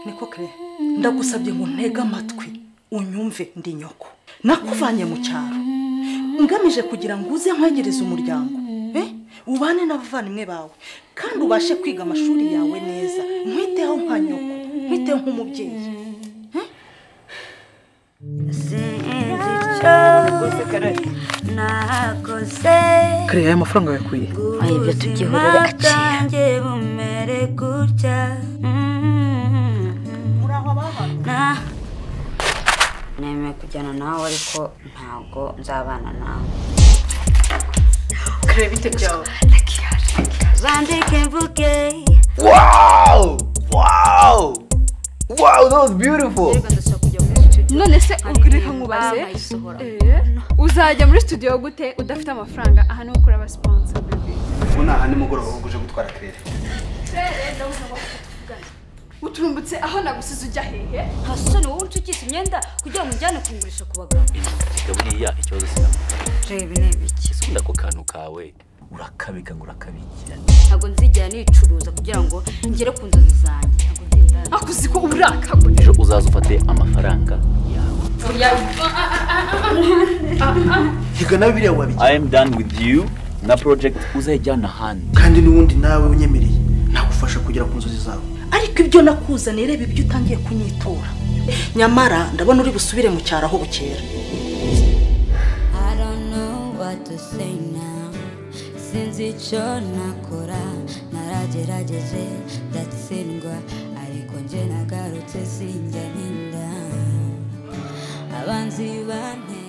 niko kare ndagusabye ngo ntege amatwi unyumve ndi nyoko nakuvanye mu cyaro ngamije kugira ngo uze nkwegereze umuryango ubane n'abavandimwe bawe kandi ubashe kwiga amashuri yawe neza nkwiteho nka nyoko nkwiteho nk'umubyeyi sinzi icyo nakoze kare aya mafaranga yakuye ibyo tugihurira aciye bumere gutya muri aho abahantu na nemeye kujyana nawe ariko ntabwo nzabana nawe kare bite byawe zandike mvuge Wow! Wow! Wow, that was beautiful! none se reka nkubaze Eh, uzajya muri studio gute udafite amafaranga aha ni ukuri abasiponsa ubu ni aha nimugoroba ahubwo uje gutwara kirere uturumbutse aho nagusize ujya hehe hasore wowe ucukise imyenda kugira ngo ujyane kungurisha ku bagabo Ega buriya ikibazo sinabona reba intebe iki ese ubundi ako kantu kawe urakabika ngo urakabikira ntabwo nzigera nicuruza kugira ngo ngere ku nzozi zanjye ntabwo nzindana akuzi ko uburakagura ejo uzaza ufate amafaranga yawe higa nawe biriya wabigira i am done with you na project uzayijyana ahandi kandi n'ubundi nawe unyemereye nagufasha kugera ku nzozi zawe ariko ibyo nakuzaniye reba ibyo utangiye kunyitura nyamara ndabona uri busubire mu cyaro aho bukera I don't know what to say now Sinzi icyo nakora Naragerageje ndatsindwa Ariko nje nagarutse sinjya ntinda Abanzi bantera